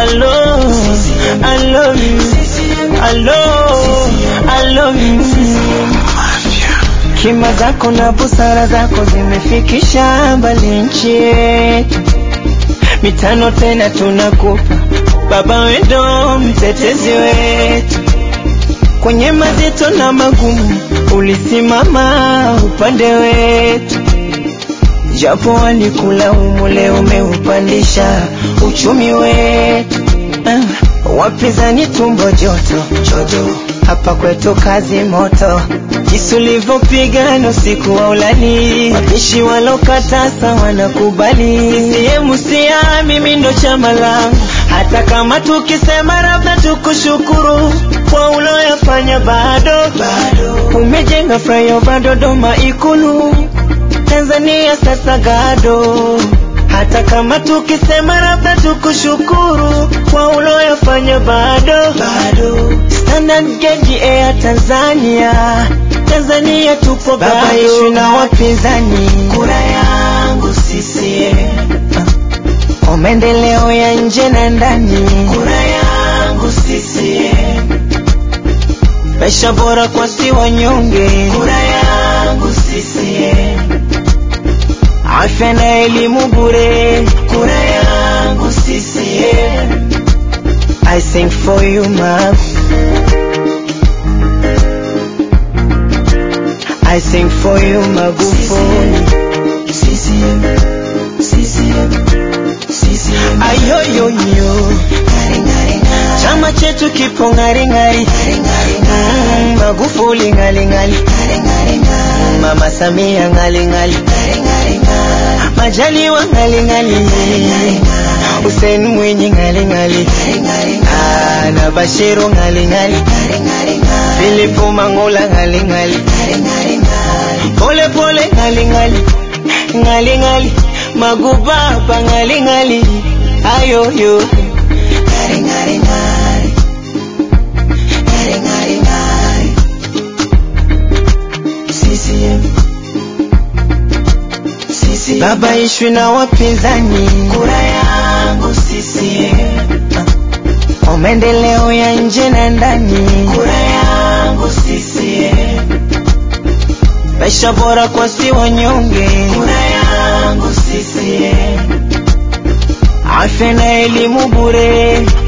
I love, I love you, I love, I love you. Hekima zako na busara zako zimefikisha mbali nchi yetu, mitano tena tunakupa Baba, wendo mtetezi wetu kwenye mazito na magumu, ulisimama upande wetu, japo walikulaumu, leo umeupandisha uchumi wetu. Ah, wapinzani tumbo joto joto, hapa kwetu kazi moto, jinsi ulivyopigana usiku wa ulali, wapishi walokatasa wanakubali. CCM sia mimi ndo chama langu, hata kama tukisema labda tukushukuru kwa uloyafanya, bado bado umejenga flyover Dodoma Ikulu, Tanzania sasa gado hata kama tukisema labda tukushukuru kwa uloyafanya, bado bado Standard Gauge Air Tanzania, Tanzania tupo baba yetu na wapinzani, kura yangu CCM kwa maendeleo ya nje na ndani, kura yangu CCM maisha bora kwa si wanyonge, kura yangu CCM afya na elimu bure, kura yangu CCM. I sing for you mom, I sing for you Magufuli. CCM, CCM, CCM. Ayoyoyo, chama chetu kipo ngari ngari, Mm, Magufuli ngali ngali, Mama Samia ngali ngali, Majaliwa ngali ngali, Hussein Mwinyi ngali ngali, Ah, na Bashiru ngali ngali, Philip Mangula ngali ngali, pole pole ngali ngali, ngali ngali, Magubaba ngali ngali, ayoyo. Baba ishwi na wapinzani, kura yangu CCM. Kwa maendeleo ya nje na ndani, kura yangu CCM. Maisha bora kwa si wanyonge, kura yangu CCM. Afya na elimu bure,